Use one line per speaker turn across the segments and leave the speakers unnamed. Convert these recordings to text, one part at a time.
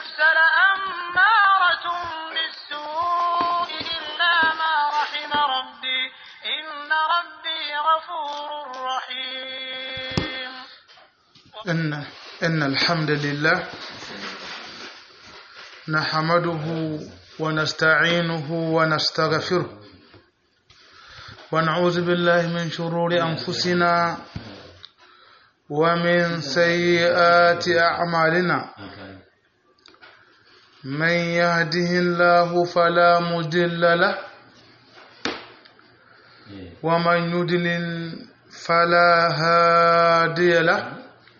النفس لأمارة بالسوء إلا ما رحم ربي إن ربي غفور رحيم
إن إن الحمد لله نحمده ونستعينه ونستغفره ونعوذ بالله من شرور أنفسنا ومن سيئات أعمالنا من يهده الله فلا مضل له ومن يضلل فلا هادي له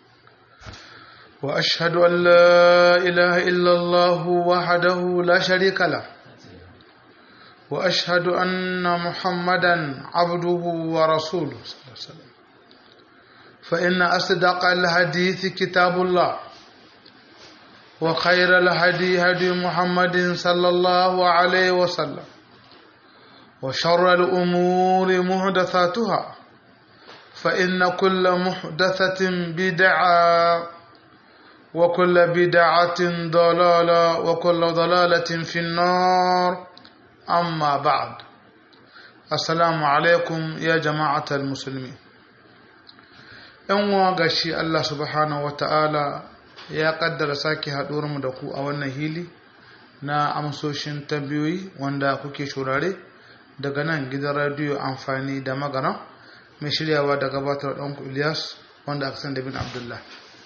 وأشهد أن لا إله إلا الله وحده لا شريك له وأشهد أن محمدا عبده ورسوله صلى الله عليه وسلم فإن أصدق الحديث كتاب الله وخير الهدي هدي محمد صلى الله عليه وسلم وشر الأمور محدثاتها فإن كل محدثة بدعة وكل بدعة ضلالة وكل ضلالة في النار أما بعد السلام عليكم يا جماعة المسلمين ‘yan gashi Allah subhanahu wa ta'ala ya kaddara sake mu da ku a wannan hili na amsoshin tambayoyi wanda kuke shurare daga nan gidan radiyo amfani da magana mai shiryawa da gabatar ɗanku Ilyas wanda aka san da bin Abdullah.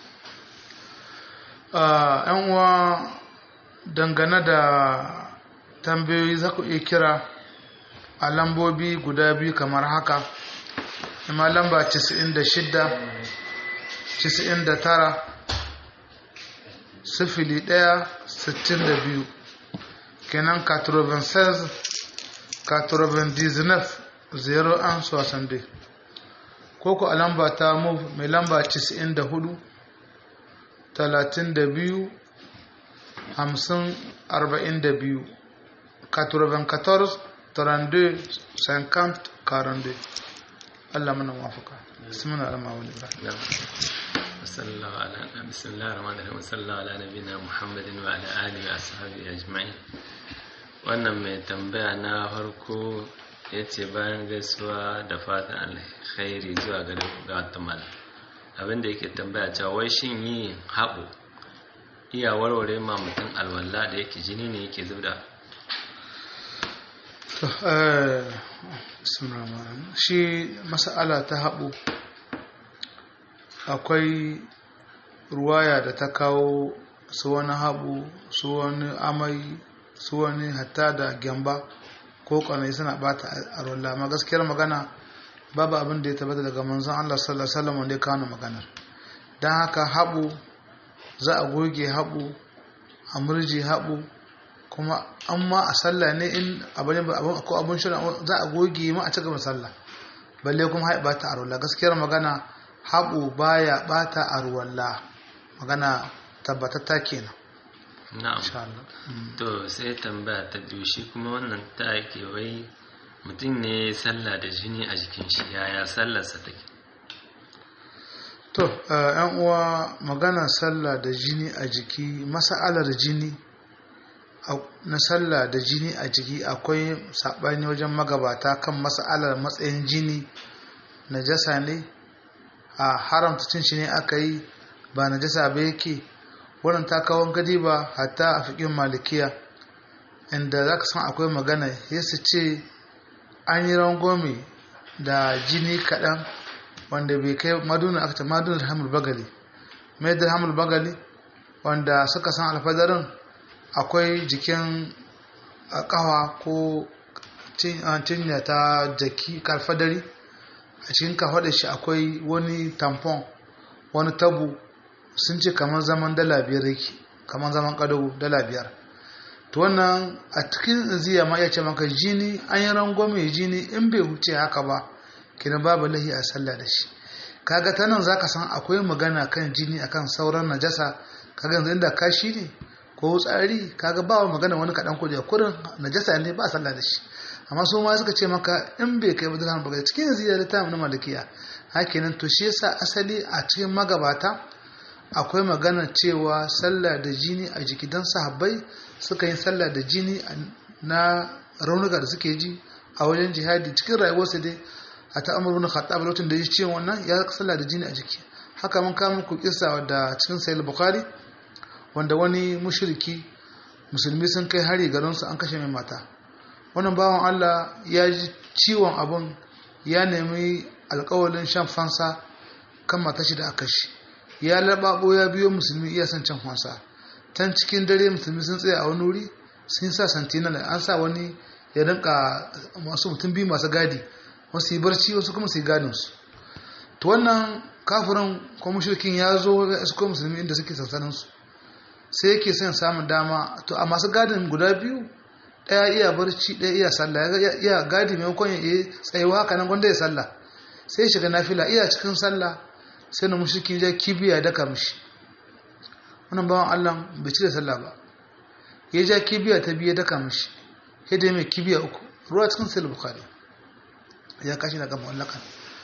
‘yan uwa dangane da tambayoyi za ku iya kira a lambobi guda biyu kamar haka ima lamba 96 99 sifili ɗaya sittin da biyu kenan 96 99 0 an sosan dai ko ku a lamba ta move mai lamba 94 32 50 42 94 32 50 42 Allah mana mafaka bismillah alama wani ba
وصلى الله على بسم الله الرحمن الرحيم وصلى الله على نبينا محمد وعلى اله واصحابه اجمعين wannan mai tambaya na farko ya ce bayan gaisuwa da fatan alkhairi zuwa ga ga malam abinda yake tambaya cewa wai shin yi haɓo iya warware ma mutum alwala da yake jini ne yake zubda
shi mas'ala ta haɓo akwai ruwaya da ta kawo su wani haɓo su wani amai su wani hatta da gyamba ko kwanai suna bata a rolla ma gaskiyar magana babu abin da ya tabbata daga manzon Allah sallallahu alaihi wasallam wanda ya kawo maganar dan haka haɓo za a goge haɓo a murji haɓo kuma an ma a sallah ne in abin ko abin shirin za a goge ma a cigaba sallah balle kuma haɓa bata a rolla gaskiyar magana haɓo baya bata a ruwalla magana tabbatatta kenan
na'am to sai tambaya ta biyu shi kuma wannan ta yake wai mutum ne sallah da jini a jikin shi yaya sallarsa take
to yan uwa magana sallah da jini a jiki masa'alar jini na sallah da jini a jiki akwai saɓani wajen magabata kan masa'alar matsayin jini najasa ne a haramta cin shi ne aka yi ba najasa ba yake wannan ta kawo gadi ba hatta a fikin malikiya inda za ka san akwai magana ya su ce an yi rangome da jini kaɗan wanda bai kai maduna aka ce maduna hamul bagali mai da hamul bagali wanda suka san alfadarin akwai jikin kawa ko cinya ta jaki kalfadari a cikin kafaɗa shi akwai wani tampon wani tabu sun ce kamar zaman dala biyar yake kamar zaman kadago dala biyar to wannan a cikin ziya ma ya ce maka jini an yi rangwame jini in bai wuce haka ba kina babu lahi a sallah da shi kaga ta nan zaka san akwai magana kan jini akan sauran najasa kaga yanzu inda kashi ne ko tsari kaga ba magana wani kaɗan ko da kurin najasa ne ba sallah da shi amma su ma suka ce maka in bai kai ba dirham ba cikin ziya da ta na malikiya hakinan to shi yasa asali a cikin magabata akwai magana cewa sallah da jini a jiki don sahabbai suka yi sallah da jini na raunuka da suke ji a wajen jihadi cikin rayuwarsa dai a ta amur wani khattab lokacin da ya ce wannan ya sallah da jini a jiki haka mun kama ku kisa da cikin sahih bukhari wanda wani mushriki musulmi sun kai hari garinsu an kashe mai mata wannan bawan Allah ya ji ciwon abun ya nemi alkawalin shan fansa kan matashi da aka shi ya lababo ya biyo musulmi iya son can fansa tan cikin dare musulmi sun tsaya a wani wuri sun sa santina da an sa wani ya rinka masu mutum biyu masu gadi wasu yi barci wasu kuma su yi gadin su to wannan kafirin ko mushrikin ya zo ya isko musulmi inda suke sansanin su sai yake son samun dama to a masu gadin guda biyu ɗaya iya barci ɗaya iya sallah ya iya gadi maimakon ya yi tsayuwa haka nan gwanda ya sallah sai ya shiga nafila iya cikin sallah sai na mushrikin ya kibiya ya daka mishi wannan bawan Allah bai ci da sallah ba ya ja kibiya ta biya daka mishi ya dai mai kibiya uku ruwa cikin sai bukhari ya kashi daga mawallakan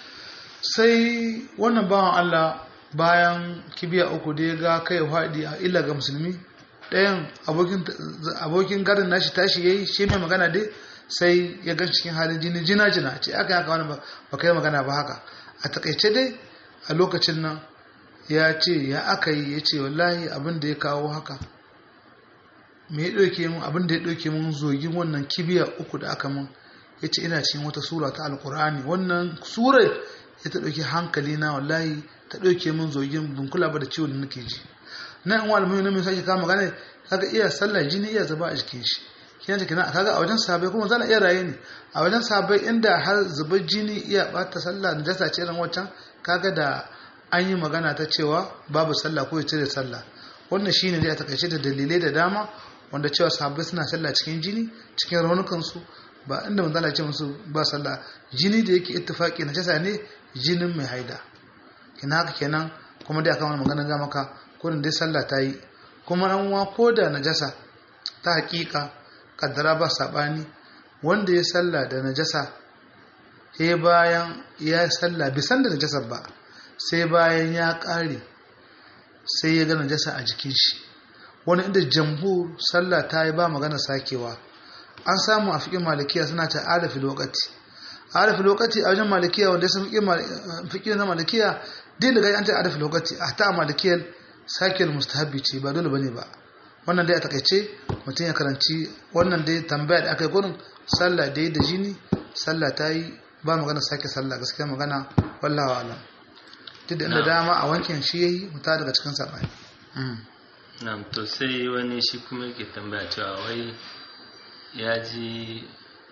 sai wannan bawan Allah bayan kibiya uku da ya ga kai faɗi a illa ga musulmi ɗayan abokin garin nashi tashi ya yi shi mai magana dai sai ya gan cikin halin jini jina jina ce aka haka wani ba kai magana ba haka a takaice dai a lokacin nan ya ce ya aka yi ya ce wallahi abin da ya kawo haka me ya ɗauke mun abin da ya ɗauke mun zogin wannan kibiya uku da aka mun ya ce ina cikin wata sura ta alkur'ani wannan surar ya ta ɗauki hankali na wallahi ta ɗauke mun zogin bin kula ba da ciwon da nake ji na yan wani mai mai sake kama gane kaga iya sallah jini iya zuba a jikin shi kina ta kina kaga a wajen sahabbai kuma zana iya raye ne a wajen sahabbai inda har zubar jini iya bata sallah da jasa ce irin wancan kaga da an yi magana ta cewa babu sallah ko ya cire sallah wannan shine dai a takaice da dalilai da dama wanda cewa sahabbai suna sallah cikin jini cikin raunukan su ba inda manzo Allah ce musu ba sallah jini da yake ittifaki na jasa ne jinin mai haida kina haka kenan kuma dai akan magana ga maka kurin dai sallah ta yi kuma an wa ko da najasa ta hakika kaddara ba sabani wanda ya sallah da najasa sai bayan ya sallah bisan da najasa ba sai bayan ya kare sai ya ga najasa a jikin shi wani inda jamhur sallah ta yi ba magana sakewa an samu a fiƙin malikiya suna ta arafi lokaci arafi lokaci a wajen malikiya wanda ya san fiƙin na malikiya din da gani an ta arafi lokaci a ta malikiyar sakiyar mustahabbi ce ba dole bane ba wannan dai a takaice mutum ya karanci wannan dai tambaya da aka yi gurin sallah dai da jini sallah ta yi ba magana sake sallah gaskiya magana wallawa alam duk da inda dama a wankin shi yayi muta daga cikin sabani
na'am to sai wani shi kuma yake tambaya cewa wai ya ji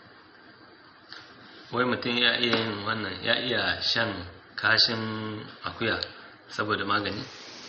wai mutum ya iya yin wannan ya iya shan kashin akuya saboda magani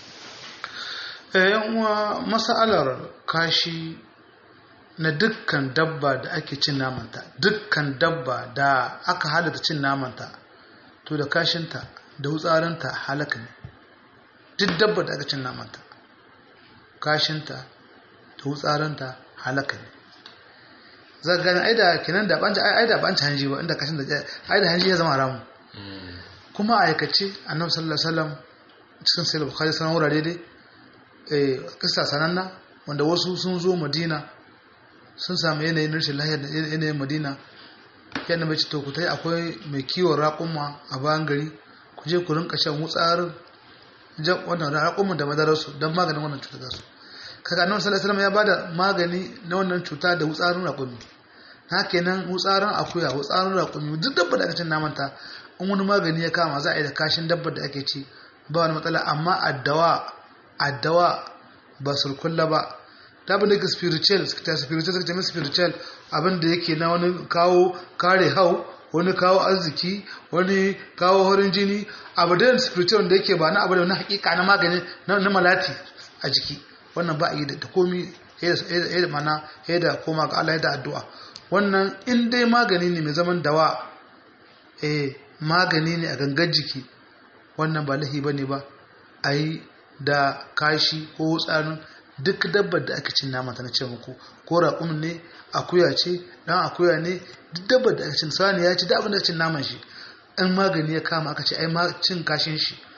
yan uwa masalar kashi na dukkan dabba da ake cin namanta dukkan dabba da aka halatta cin namanta to da kashinta da wutsarinta halaka ne duk dabba da aka cin namanta kashinta da wutsarinta halaka ne za gani ai da kenan da banci ai da banci hanji ba inda kashin da ai da hanji ya zama haramu kuma a aikace annabi sallallahu alaihi wasallam cikin sahih bukhari sanan wurare dai kisa sananna wanda wasu sun zo madina sun samu yanayin rashin lahiyar da yanayin madina yadda mai to ku tai akwai mai kiwon raƙumma a bayan gari ku je ku rinka shan wutsarin wannan raƙumman da madararsu don maganin wannan cuta su kaga annabi sallallahu alaihi ya bada magani na wannan cuta da wutsarin raƙumi na kenan wutsarin akuya wutsarin raƙumi duk dabba da aka cin namanta in wani magani ya kama za a yi da kashin dabbar da ake ci ba wani matsala amma addawa addawa ba sulkulla ba ta abin da ke spiritual ta spiritual suka ce spiritual abin da yake na wani kawo kare hau wani kawo arziki wani kawo horin jini abu da spiritual da yake ba na abu da wani hakika na magani na malati a jiki wannan ba a yi da komi ya mana ya da koma ga Allah ya da addu'a wannan in dai magani ne mai zaman dawa eh magani ne a gangan jiki wannan ba lahi bane ba a yi da kashi ko tsarin duk dabbar da aka cin naman ta na ce muku ko raƙumin ne akuya ce dan akuya ne duk dabbar da aka cin sani ya ci da abin da cin naman shi in magani ya kama aka ce ai cin kashin shi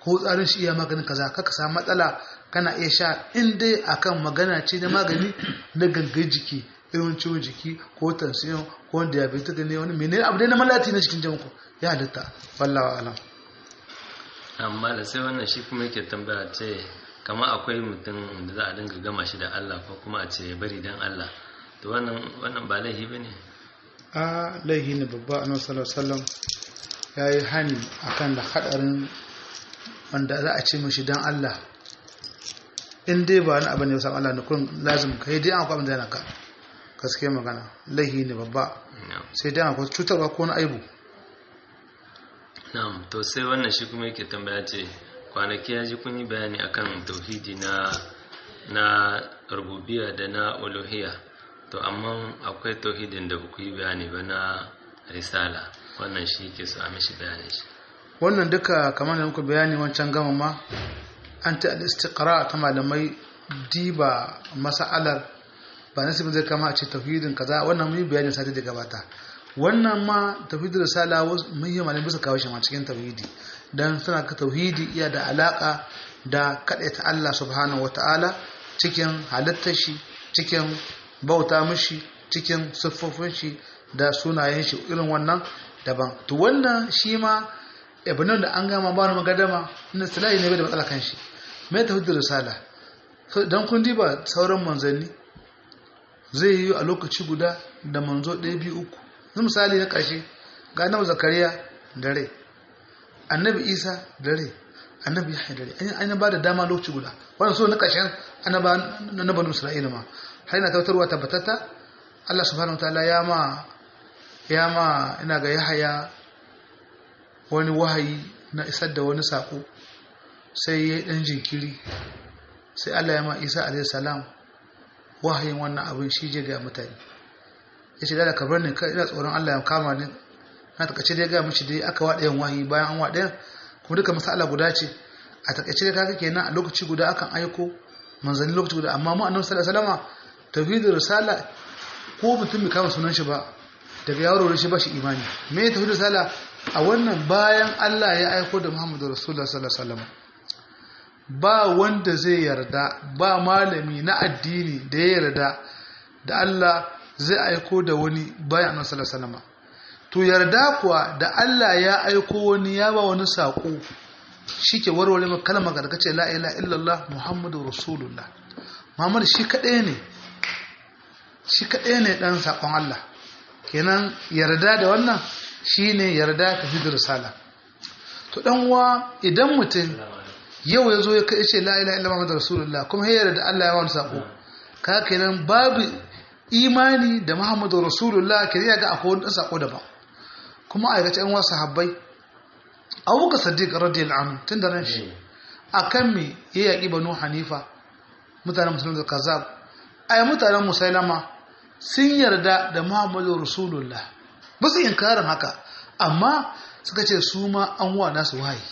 ko tsarin shi iya maganin kaza kaka samu matsala kana iya sha in dai akan magana ce na magani na gangan jiki irin ciwon jiki ko tansiyon ko diabetes ne wani menene abu dai na malati na cikin jinku ya halitta wallahi alam
amma da sai wannan shi kuma yake tambaya ce kama akwai mutum da za a dinga gama shi da Allah ko kuma a ce ya bari dan Allah to wannan wannan ba laifi bane
a laihi ne babba annabi sallallahu alaihi wasallam yayi hani akan da hadarin wanda za a ce mishi dan Allah in dai ba wani abu ne wasan Allah ne kun lazim kai dai an kwamin da ka gaske magana laihi ne babba sai dai akwai cutarwa ko na aibu
na'am to sai wannan shi kuma yake tambaya ce kwanaki ya ji kun yi bayani akan tauhidi na na rububiyya da na uluhiyya to amma akwai tauhidin da ku yi bayani ba na risala wannan shi ke so a mishi bayani shi
wannan duka kamar da muku bayani wancan gama ma an ta al-istiqra ta malamai diba mas'alar ba nasibin zai kama a ce tauhidin kaza wannan mun yi bayani sati da gabata wannan ma tauhidin risala mun yi malamai bisa kawo shi ma cikin tauhidi dan suna ka tauhidi iya da alaka da ta Allah subhanahu wataala cikin halittar shi cikin bauta mishi cikin siffofin shi da sunayen shi irin wannan daban to wannan shi ma ibnan da an gama ba wani magadama na silahi ne bai da matsala kan shi mai tauhidin risala don kun diba sauran manzanni zai yi a lokaci guda da manzo ɗaya biyu uku zai misali na ƙarshe ga annabi zakariya da rai annabi isa da rai annabi yahya da rai an yi ba da dama lokaci guda wannan so na ƙarshen annaba na banu isra'ila ma har yana tautarwa tabbatata allah subhanahu wataala ya ma ya ma ina ga yahaya wani wahayi na isar da wani saƙo sai ya yi ɗan jinkiri sai Allah ya ma Isa alaihi salam wahayin wannan abin shi je ga mutane ya ce da kabar ne ina tsoron Allah ya kama ni na takaice dai ga mishi dai aka waɗa yan wahayi bayan an waɗa kuma duka masala guda ce a takaice dai kaga kenan a lokaci guda akan aiko manzanni lokaci guda amma mu annabi sallallahu alaihi wasallam tauhidul risala ko mutum bai kama sunan shi ba daga yaro shi ba shi imani me tauhidul risala a wannan bayan Allah ya aiko da Muhammadu Rasulullah sallallahu alaihi wasallam ba wanda zai yarda ba malami na addini da ya yarda da Allah zai aiko da wani bayan annabi sallallahu alaihi wasallam to yarda kuwa da Allah ya aiko wani ya ba wani sako shike warware maka kalmar da kace la ilaha illallah muhammadu rasulullah muhammad shi kadai ne shi kadai ne dan sakon Allah kenan yarda da wannan shine yarda ta fi risala to dan uwa idan mutum yau ya zo ya kai ce la ilaha illallah muhammadu rasulullah kuma ya yarda Allah ya wani sako ka kenan babu imani da muhammadu rasulullah kenan ya ga akwai wani sako daban kuma a aikace yan wasu habbai abubakar sadiq radiyallahu anhu tun da nan shi akan me ya yaƙi banu hanifa mutanen musulun da kazab ai mutanen musailama sun yarda da muhammadu rasulullah ba su inkarin haka amma suka ce su ma an wa nasu wahayi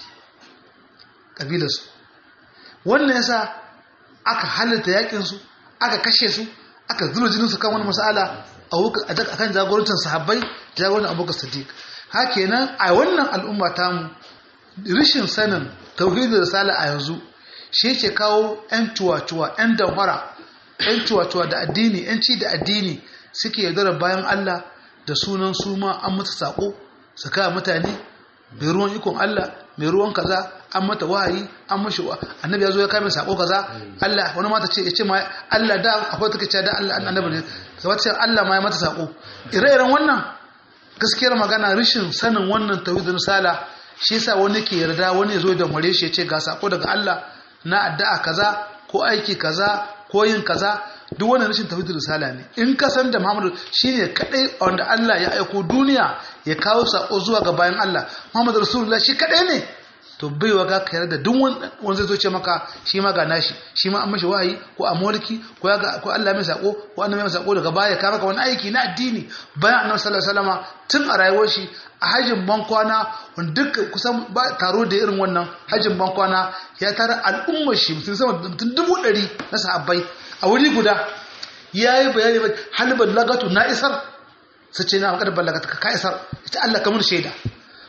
ƙabilarsu wannan yasa aka halitta yaƙinsu aka kashe su aka zura jininsu kan wani masala a kan jagorancin sahabbai jagorancin abubakar sadiq haka nan a wannan al'umma tamu rishin sanin tauhidin risala a yanzu shi yake kawo 'yan cuwa-cuwa 'yan damfara 'yan cuwa-cuwa da addini 'yan ci da addini suke yaudarar bayan Allah da sunan su ma an mata sako su kawo mutane mai ruwan ikon Allah mai ruwan kaza an mata wahayi an mashi wa annabi ya zo ya kame sako kaza Allah wani mata ce ya ce ma Allah da akwai take cewa da Allah annabi ne sai wata ce Allah ma ya mata sako ire-iren wannan gaskiyar magana rishin sanin wannan tauhidin risala shi yasa wani ke yarda wani ya zo da mare shi ya ce ga sako daga Allah na addu'a kaza ko aiki kaza ko yin kaza duk wannan rashin tauhidin risala ne in ka san da Muhammadu shine kadai wanda Allah ya aiko duniya ya kawo sako zuwa ga bayan Allah Muhammadu Rasulullah shi kadai ne to bai waga ka yarda duk wanda zai zo ce maka shi ma ga nashi shi ma an mashi wahayi ko a mulki ko ya ga ko Allah mai sako ko annabi mai sako daga baya ka maka wani aiki na addini bayan annabi sallallahu alaihi wasallam tun a rayuwar shi a hajjin bankwana wanda duk kusan ba taro da irin wannan hajjin bankwana ya tara al'ummar shi mutum sama mutum dubu ɗari na sahabbai a wuri guda ya yi bayani halibin lagatu na isar su ce na makar ballagata ka isar ita Allah kamar shaida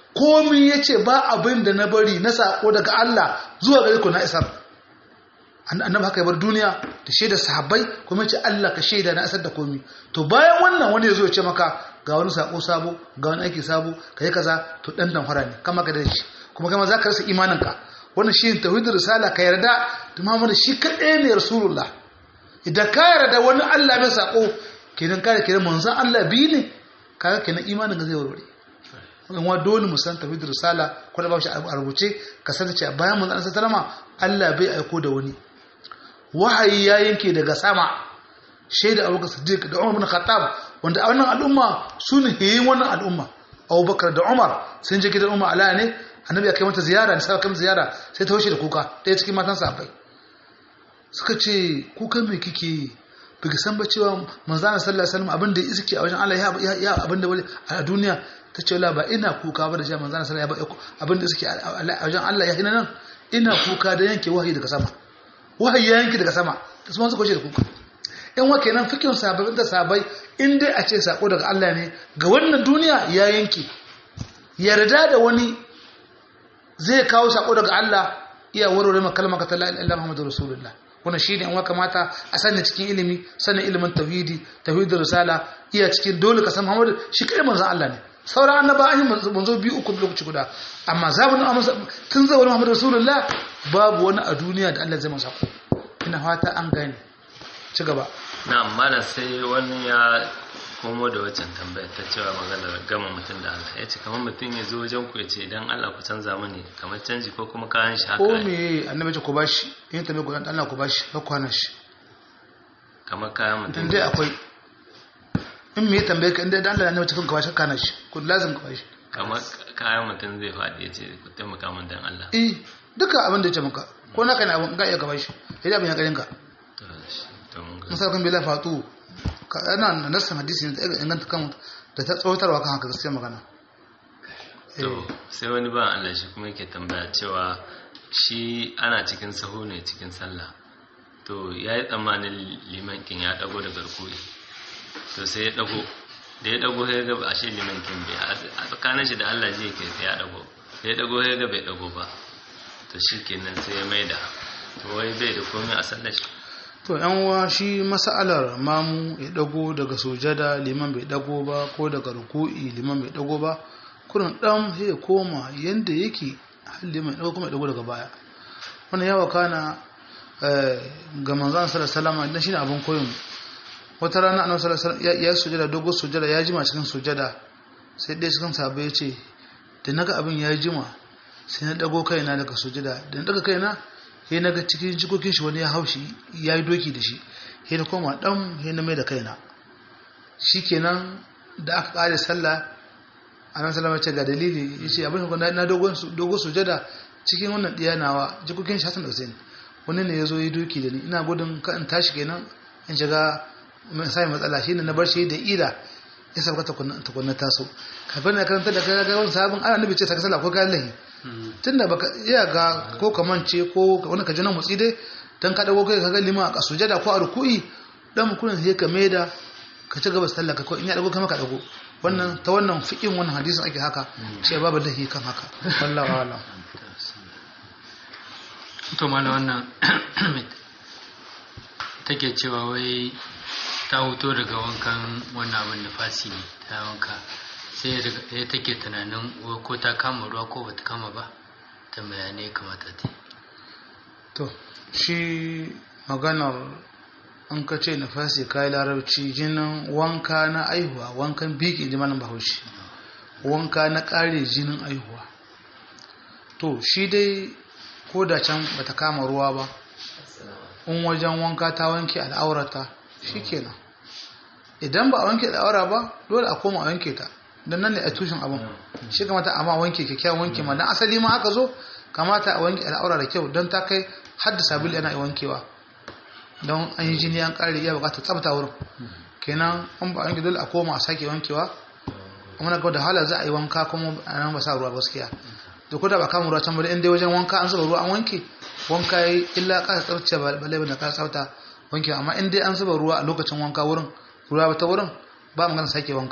komi ya ce ba abin da na bari na sako daga Allah zuwa gare ku na isar annabi haka ya bar duniya da shaida sahabbai kuma ce Allah ka shaida na isar da komi to bayan wannan wani ya zo ya ce maka ga wani sako sabo ga wani aiki sabo ka yi kaza to dan dan fara ne kama ka da shi kuma kama za ka rasa imaninka wannan shi tauhidul risala ka yarda da Muhammadu shi kaɗai ne rasulullah idan ka yarda wani Allah mai sako kenan kare kenan manzon Allah biyu ne kaga kenan imanin ka zai warware in wa dole mu san tauhidul risala ko da ba shi a rubuce ka san cewa bayan manzon Allah sallama Allah bai aiko da wani wahayi ya yanke daga sama shaida Abu Bakar Siddiq da Umar bin Khattab wanda a wannan al'umma su ne yayin wannan al'umma Abu Bakar da Umar sun je gidan Umar ala ne annabi ya kai mata ziyara ne sai kai ziyara sai ta hoshe da kuka ɗaya cikin matan sahabbai suka ce kukan me kike yi biki san ba cewa manzana sallallahu alaihi wasallam abin da iske a wajen Allah ya ya abin da wani a duniya ta ce ba ina kuka ba da cewa manzana sallallahu alaihi wasallam abin da iske a wajen Allah ya hina nan ina kuka da yanke wahayi daga sama wahayi ya yanke daga sama ta su suka hoshe da kuka in wa kenan fikin sababbin da sabai in dai a ce sako daga Allah ne ga wannan duniya ya yanke yarda da wani zai kawo sako daga Allah iya warware maka kalmar ta la ilaha illallah muhammadur rasulullah wannan shine in kamata a sani cikin ilimi sanin ilimin tauhidi tauhidur risala iya cikin dole ka san muhammadu shi kai manzon Allah ne sauran annaba an yi manzo biyu uku lokaci guda amma zabun tun zai wani muhammadu rasulullah babu wani a duniya da Allah zai masa sako ina fata an gane ci gaba
na amma sai wani ya komo da wacan tambaya ta cewa maganar gama mutum da Allah ya ce kamar mutum ya zo wajen ku ya ce idan Allah ku canza mani kamar canji ko kuma kayan shi haka
ko me annabi ce ku bashi in tambaye ku dan Allah ku bashi ba ku hana shi
kamar kayan mutum
dan dai akwai in me tambaye ka inda dan Allah ne mutum ka bashi ka hana shi ku lazim ka bashi
kamar kayan mutum zai faɗi ya ce ku taimaka min dan Allah
eh duka abin da ya ce maka ko naka ne abin ga iya ka bashi sai abin ya garin ka
to shi to mun ga
musa bila fatu ana nassan hadisi ne da inganta kan da ta tsawatarwa kan haka gaskiya magana
to sai wani ba Allah shi kuma yake tambaya cewa shi ana cikin sahu ne cikin sallah to ya yi tsammanin liman kin ya dago da garkuwi to sai ya dago da ya dago ya ga ashe liman kin bai a tsakanin shi da Allah ji yake sai ya dago da ya dago ya ga bai dago ba to shi kenan sai ya maida to wai bai da komai a sallar shi
to yan uwa shi mas'alar mamu ya dago daga sujada liman bai dago ba ko daga ruku'i liman bai dago ba kurin dan sai ya koma yanda yake har liman dago kuma ya dago daga baya wannan yawa kana ga manzon sallallahu alaihi wasallam dan shine abin koyon wata rana annabi sallallahu alaihi wasallam ya sujada dogo sujada ya jima cikin sujada sai dai cikin sahabbai ya ce da naga abin ya jima sai na dago kaina daga sujada da na daga kaina sai na ga cikin jikokin shi wani ya haushi ya yi doki da shi sai na koma dan sai na mai da kaina shikenan da aka kare sallah annabi sallallahu alaihi ga dalili yace abin da na dogon dogo sujada cikin wannan diyanawa jikokin shi Hassan da Hussein wani ne yazo yi doki da ni ina gudun ka in tashi kenan in shiga sai matsala shine na bar shi da ila ya sauka tukunna taso kafin na karanta da kaga wani sabon ana nabi ce saka sallah ko kayan lahi tunda baka iya ga ko kamance ko wani ka jina mutsi dai dan ka dago kai kaga lima a sujada ko a ruku'i dan mukunin sai ka maida ka ci gaba sallah ka ko in ya dago kai maka dago wannan ta wannan fikin wannan hadisin ake haka sai babu lahi kan haka wallahi wala
to mala wannan take cewa wai ta huto daga wankan wannan abin da fasi ne ta wanka sai ya take tunanin ko ta kama ruwa ko bata kama ba ta bayanai kamata ta
to shi maganar an ka ce nafasi kai larabci jinin wanka na aihuwa wankan biki ji manan bahaushe wanka na kare jinin aihuwa to shi dai ko da can bata kama ruwa ba in wajen wanka ta wanke al'aurata shikenan idan ba a wanke al'aura ba dole a koma a wanke ta don nan ne a tushen abin shi kamata a ma wanke kyakkyawan wanke ma don asali ma haka zo kamata a wanke al'aura da kyau don ta kai hadda sabili yana wankewa don an yi jini an kare iya bukatar tsabta wurin kenan an ba wanke dole a koma a sake wankewa kuma na da hala za a yi wanka kuma a nan ba sa ruwa gaskiya da kuda ba kama ruwa can ba in dai wajen wanka an zuba ruwa an wanke wanka yi illa kasa tsabtace ba balai da kasa tsabta wanke amma in dai an zuba ruwa a lokacin wanka wurin ruwa ta wurin ba magana sake wanka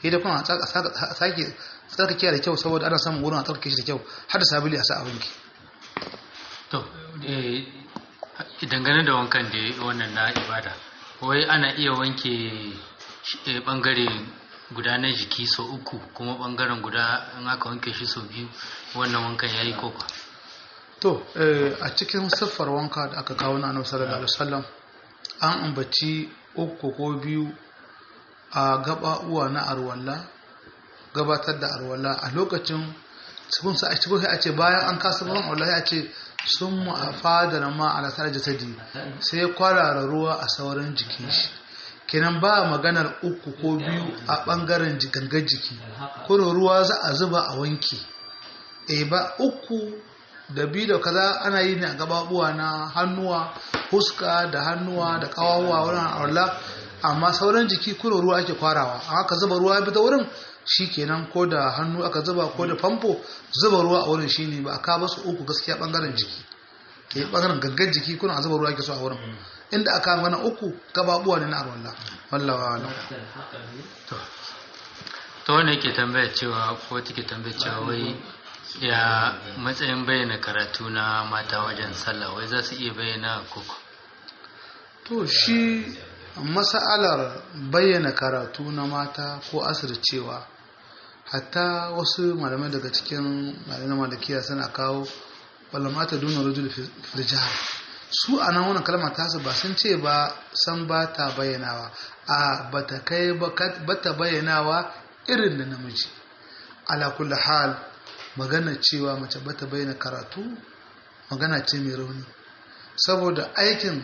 sai da kuma a sake tsarkake da kyau saboda ana samun wurin a tsarkake shi da kyau har da sabili a sa a wanki
to eh, dangane da wankan da wannan na ibada wai ana iya wanke shi- eh, bangare guda na jiki sau uku kuma bangaren guda in aka wanke shi sau biyu wannan wankan ya yi koko
to eh, a cikin siffar wanka da aka kawo na annabi sallallahu alaihi wasallam an ambaci uku ko biyu a gaba uwa na arwalla gabatar da arwalla a lokacin sun sa a cikin sai a ce bayan an kasa ruwan arwalla sai a ce sun mu a fadar ma a lasar jasadi sai kwarara ruwa a sauran jikin shi kenan ba maganar uku ko biyu a bangaren ji- gangar jiki kuma ruwa za a zuba a wanke e ba uku da biyu da kaza ana yi ne a gababuwa na hannuwa huska da hannuwa da kawawa wurin arla amma sauran jiki kuro ruwa ake kwarawa a haka zuba ruwa ya bi ta wurin shi kenan ko da hannu aka zuba ko da famfo zuba ruwa a wurin shine ba a ka basu uku gaskiya bangaren jiki ke bangaren gangan jiki kuna a zuba ruwa ake so a wurin inda aka magana uku gababuwa ne na arwallah wallawa alam
to wanda yake tambaya cewa ko take tambaya cewa wai ya matsayin bayyana karatu na mata wajen sallah wai za su iya bayyana koko
to shi mas'alar bayyana karatu na mata ko asircewa hatta wasu malamai daga cikin malamai malakiya suna kawo wala mata duna rajul fil jihar su a nan wannan kalma tasu ba sun ce ba san ba ta bayyanawa a ba ta kai ba ta bayyanawa irin da namiji ala kulli hal magana cewa mace ba ta bayyana karatu magana ce mai rauni saboda aikin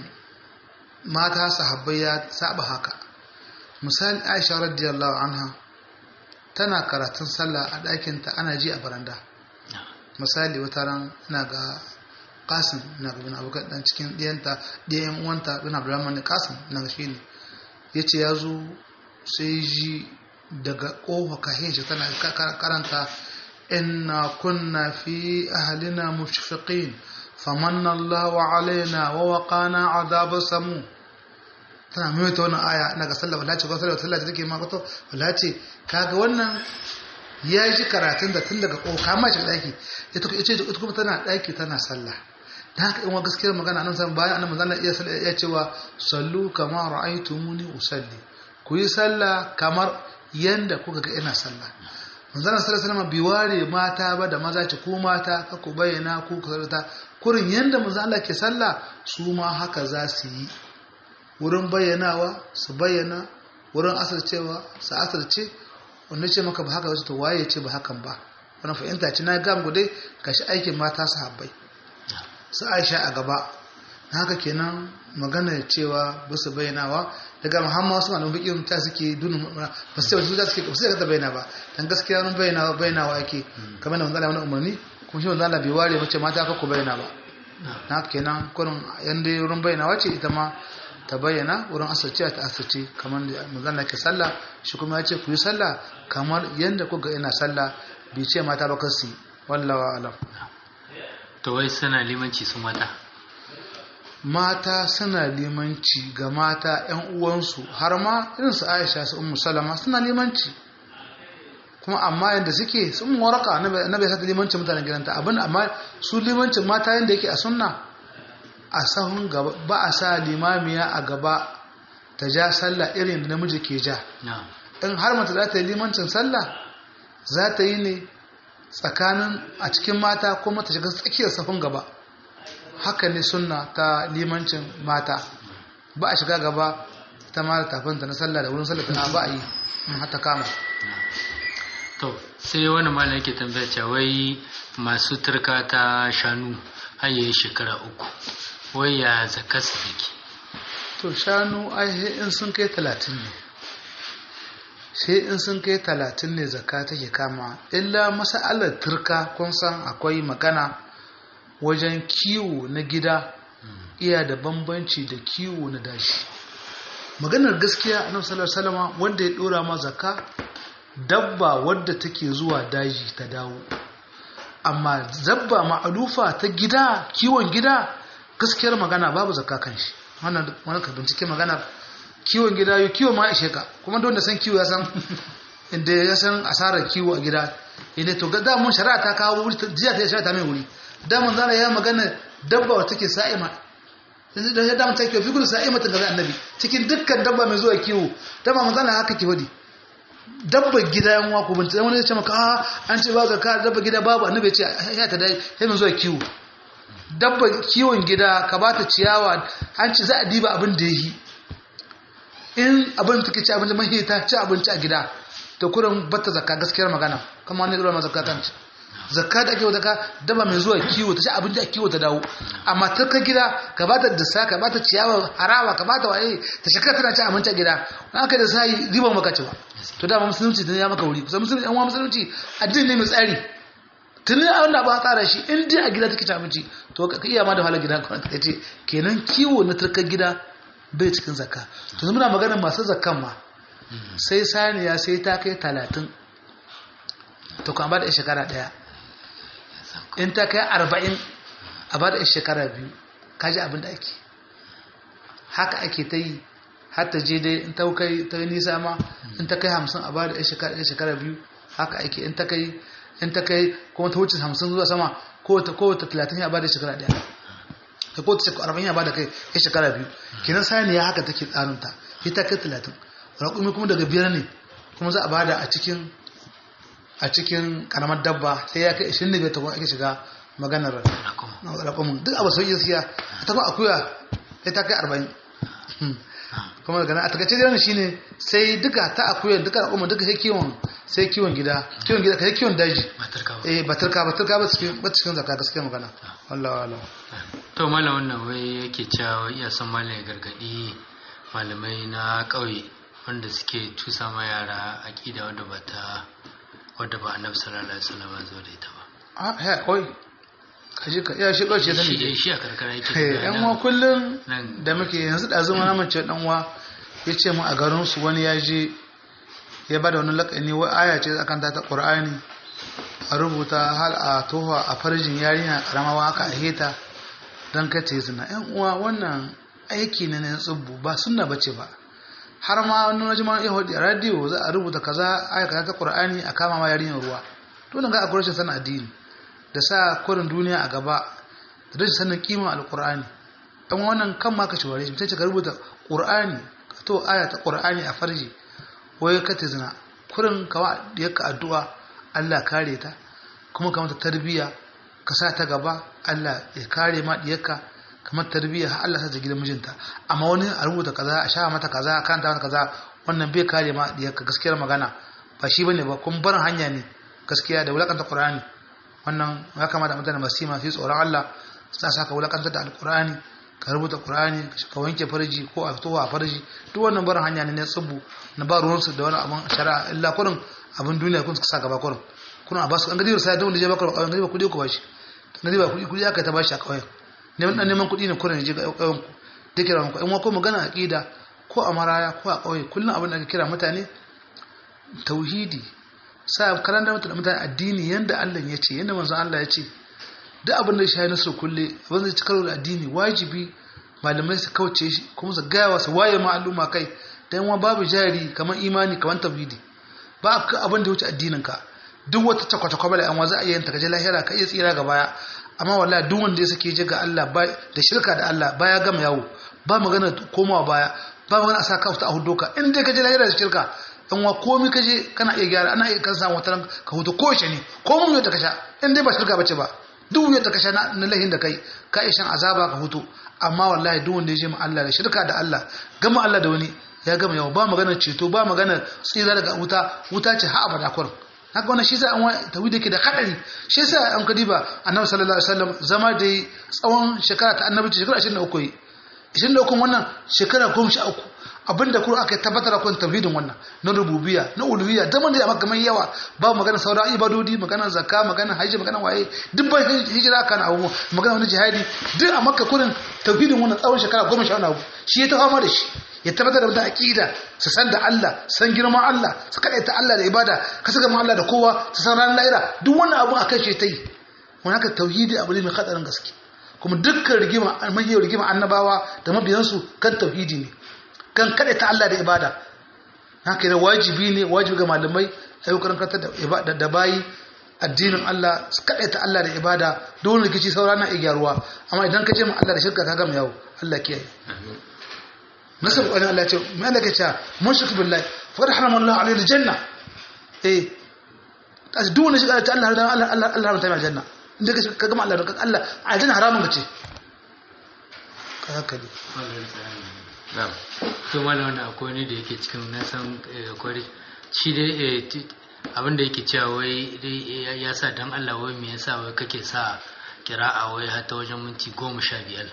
mata sahabbai ya saba haka misali aisha radiyallahu anha tana karatun sallah a ɗakinta ana ji a baranda misali wata ran ina ga kasim na ga bin abokan dan cikin ɗiyanta ɗiyan uwanta bin abdulrahman ne kasim na ga shine ya ce ya zo sai ji daga ƙofa kahin shi tana karanta inna kunna fi ahlina mushfiqin famanna Allahu alaina wa waqana adhab samu tana mai ta wannan aya ina ga sallah wallahi ko sallah sallah take ma ko wallahi ce kaga wannan ya ji karatun da tun daga ƙofa kama shi daki ita ce ita kuma tana daki tana sallah da haka in wa gaskiyar magana nan san bayan annabi zalla iya sallah iya cewa sallu kama ra'aytumuni usalli ku yi sallah kamar yanda kuka ga ina sallah manzon sallallahu alaihi wasallam bai ware mata ba da maza ce ko mata ka ku bayyana ku ka zarta kurin yanda manzon Allah ke sallah su ma haka za su yi wurin bayyanawa su bayyana wurin asircewa su asirce wanda ce maka ba haka wasu to waye ce ba hakan ba wannan fahimta ce na gam dai gashi aikin mata sahabbai su aisha a gaba na haka kenan magana cewa ba su bayyanawa daga muhammad wasu malamin fiƙin ta suke dunu ba su ce za su ke ba su ta bayyana ba dan gaskiya wani bayyanawa bayyanawa ake kamar da manzala wani umarni kuma shi manzala bai ware mace mata ka ku bayyana ba na haka kenan kurin yanda wurin bayyanawa ce ita ma ta bayyana wurin asirce ta asirce kamar da manzala ke sallah shi kuma ya ce ku yi sallah kamar yanda kuka ina sallah bai ce mata ba kasu wallawa alam
to wai suna limanci su mata
mata suna limanci ga mata 'yan uwansu har ma irin su aisha su ummu salama suna limanci kuma amma yadda suke sun waraka na bai sata limancin mutanen gidanta abin amma su limancin mata yadda yake a sunna a sahun gaba ba a sa limamiya a gaba ta ja sallah irin da namiji ke ja in har mata za ta yi limancin sallah za ta yi ne tsakanin a cikin mata kuma ta shiga tsakiyar sahun gaba haka ne sunna ta limancin mata ba a shiga gaba ta mara tafinta na sallah da wurin sallah ta ba a yi in hata kama
to sai wani malam yake tambaya cewa wai masu turka ta shanu har yayi shekara uku wai ya zaka su take
to shanu ai in sun kai talatin ne sai in sun kai talatin ne zakka take kama illa masa'alar turka kun san akwai magana wajen kiwo na gida iya da bambanci da kiwo na dashi maganar gaskiya a sallallahu salama wanda ya dora ma zakka dabba wadda take zuwa daji ta dawo amma zabba ma'alufa ta gida kiwon gida gaskiyar magana babu zakka kan shi wannan ka bincike magana kiwon gida yau kiwo ma ishe ka kuma don da san kiwo ya san inda ya san asarar kiwo a gida inda to ga damun shari'a ta kawo wuri jiya ta shari'a ta mai wuri damun zara ya magana dabba wata take sa'ima yanzu da ya damun ta ke fi gudu sa'ima ta gaza annabi cikin dukkan dabba mai zuwa kiwo dabba manzana haka ke wadi dabba gida yan wako bin tsaye wani ya ce maka a an ce ba ka dabba gida babu annabi ya ce ya ta dai sai mai zuwa kiwo dabba kiwon gida ka ba ta ciyawa an ce za a diba abin da ya yi in abin take ci abinci mahi ta ci abinci a gida to kurin bata zakka gaskiyar magana kuma wani ruwa zakka kan ci zakka da ake wa zakka daba mai zuwa kiwo ta ci abinci a kiwo ta dawo amma ta ka gida ka ba ta dasa ka ba ta ciyawa harawa ka ba ta waye ta shekara tana ci abinci a gida in aka da sai riban maka ci ba to dama musulunci tun ya maka wuri kusan musulunci an wa musulunci addini ne mai tsari tun a wanda ba tsara shi in dai a gida take ci abinci to ka iya ma da wahala gida ka ce kenan kiwo na turkar gida bai cikin zakka to muna magana masu zakkan ma sai saniya sai ta kai talatin to kan ba da shekara daya in ta kai arba'in a ba da shekara biyu kaji abin da ake haka ake ta yi har ta je dai in ta kai ta nisa ma in ta kai hamsin a ba da shekara biyu haka ake in ta kai in ta kai kuma ta wuce hamsin zuwa sama ko ta talatin ya ba da shekara daya da ko ta arba'in ya bada kai ya shekara biyu kenan saniya haka take tsarinta ita kai talatin raƙumi kuma daga biyar ne kuma za a bada a cikin a cikin karamar dabba sai ya kai ishirin da biyar ta kuma ake shiga maganar raƙumin duk abu sauƙi gaskiya ta kuma akuya sai ta kai arba'in kuma daga nan a takaice jiran shine sai duka ta akuya duka raƙumin duka sai kiwon sai kiwon gida kiwon gida kai kiwon daji eh batarka batarka ba cikin ba cikin zakka gaskiya magana wallahi wallahi
to malam wannan wai yake cewa iya son malam ya gargadi malamai na ƙauye wanda suke tusa ma yara aƙida wadda ba ta wadda ba annabi sallallahu alaihi wasallam zo da ita ba
a he oi kaji ka iya shi ɗauce ta
shi
ne
shi a karkara yake
yan uwa kullum
nan-
da muke yanzu da zama na mace dan uwa ya ce mu a garin su wani ya je ya bada wani lakani wai aya ce akan ta ta qur'ani a rubuta hal a toha a farjin yarinya karama waka a heta dan kai ta yi zina yan uwa wannan aiki ne na tsubbu ba sunna bace ba har ma wani waje ma ya hudu a radio za a rubuta kaza aya kaza ta qur'ani a kama ma yarinyar ruwa to nan ga akwai rashin sanin addini da sa kurin duniya a gaba da rashin sanin kima alqur'ani dan wannan kan ma ka ci ware shi sai ka rubuta qur'ani ka to aya ta qur'ani a farji wai ka ta zina kurin kawa yaka addu'a Allah kare ta kuma ka mata tarbiyya ka sa ta gaba Allah ya kare ma diyarka kamar tarbiyya har Allah sa ta gidan mijinta amma wani a rubuta kaza a sha mata kaza a kanta mata kaza wannan bai kare ma diyarka gaskiyar magana ba shi bane ba kun barin hanya ne gaskiya da wulakanta Qur'ani wannan ya kamata mutane masu yi masu tsoron Allah suna saka wulakanta da alqur'ani ka rubuta qur'ani ka wanke farji ko a fito a farji duk wannan barin hanya ne na tsubu na ba ruwansu da wani abin shari'a illa kurin abin duniya kun suka sa gaba kurin kuna a basu an gadi sai da wanda je bakar kawai gadi ba kudi ku bashi gadi ba kudi kudi aka ta bashi a kawai neman dan neman kudi ne kurin je ga kawai ku da kira ku in ko magana aqida ko a maraya ko a kawai kullun abin da ake kira mutane tauhidi sa karanta mutane mutane addini yanda Allah ya ce yanda manzon Allah ya ce duk abin da ya shahi nasu kulle abin da ya ci karo da addini wajibi malamai su kauce shi kuma su gaya wa su waye ma al'umma kai dan wa babu jari kamar imani kamar tauhidi ba ka abin da ya wuce addinin ka duk wata takwata bala an za a yin ta kaje lahira ka iya tsira ga baya amma wallahi duk wanda ya sake je ga Allah ba da shirka da Allah baya gama yawo ba magana komawa baya ba magana a sa ka a hudoka in dai kaje lahira da shirka in wa komai kaje kana iya gyara ana iya kan samu wata ka hutu ko shi ne ko mun yadda ka sha in dai ba shirka bace ba duk yadda ka sha na lahin da kai ka iya shan azaba ka hutu amma wallahi duk wanda ya je ma Allah da shirka da Allah gama Allah da wani ya gama yawa ba magana ceto ba magana tsira daga wuta wuta ce ha abada kurin haka wannan shi sa an wani tawhid ke da kadari shi sa an kadiba annabi sallallahu alaihi wasallam zama da tsawon shekara ta annabi shekara 23 yi 23 wannan shekara 13 abinda kuma aka tabbatar kan tauhidin wannan na rububiyya na uluhiyya da mun da maka mai yawa ba magana sauran ibadodi magana zakka magana haji magana waye duk ba hijira kana abu magana wani jihadi duk a makka kurin tauhidin wannan tsawon shekara 10 abu shi ya ta fama da shi ya tabbatar da wata aqida su san da Allah san girman Allah su ta Allah da ibada ka saka Allah da kowa su san ran lahira duk wannan abu akan shi ta yi wannan haka tauhidi abu ne mai hadarin gaske kuma dukkan rigima mahiyar rigima annabawa da mabiyansu kan tauhidi ne kan ta Allah da ibada haka da wajibi ne wajibi ga malamai ayyukan kanta da ibada da bayi addinin Allah su ta Allah da ibada don rikici saura na igyaruwa amma idan ka je ma Allah da shirka ka gama yawo Allah kiyaye
amin
nasar wani Allah ya ce mai Allah ke cewa mushrik billahi faqad harama Allah alayhi aljanna eh kaji duk wani shiga ta Allah Allah Allah Allah Allah haramta mai aljanna inda ka ka gama Allah da Allah aljanna haramun ce ka haka ne
na'am
to mana wannan akwai ne da yake cikin na san eh, akwai shi dai eh, ti- abin da yake cewa wai dai ya- ya sa dan Allah wai me yasa wai kake sa kira'a wai har ta wajen minti goma sha biyar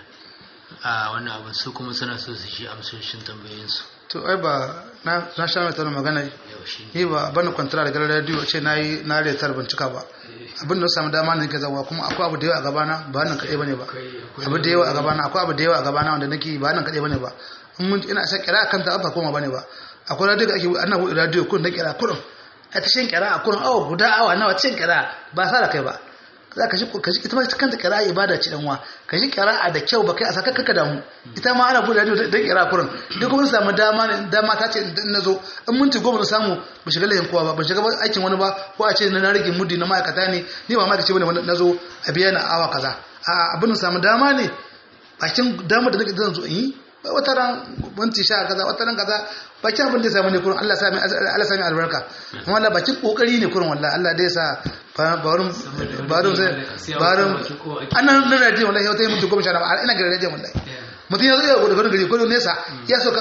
a wannan abin su kuma suna so su shi amsoshin tambayoyinsu
to ai ba na na sha mai tana magana
yau shi ne
ni ba bani kwantara daga radio ce na yi na retar ban cika ba abin da na samu dama ne ke zawa kuma akwai abu da yawa a gabana ba nan kaɗai bane ba abu da yawa a gabana akwai abu da yawa a gabana wanda nake ba nan kaɗai bane ba in mun ina sa kira kan ta ba koma bane ba akwai radio da ake ana buɗe radio kun da kira kurin a ta shin kira a kurin awa guda awa nawa cin kira ba sa da kai ba za ka ji ka ji ita ma kanta kira ibada ce danwa ka ji kira da kyau ba kai a saka kaka damu ita ma ana buɗe radio da kira kurin duk mun samu dama ne dama ta ce in na zo in minti goma na samu ba shiga layin kowa ba ban shiga aikin wani ba ko a ce na rage mudi na ma'aikata ne ni ba ma'aikaci bane na zo a biya na awa kaza a abin da samu dama ne bakin damar da nake zan zo in yi wata ran minti sha kaza wata ran kaza bakin abin da ya samu ne kurin Allah sami Allah sami albarka amma Allah bakin kokari ne kurin wallahi Allah dai sa barun barun sai barun annan na radio wallahi wata mutum goma sha na ina ga radio wallahi mutum ya zo ya gudu gari ko nesa ya so ka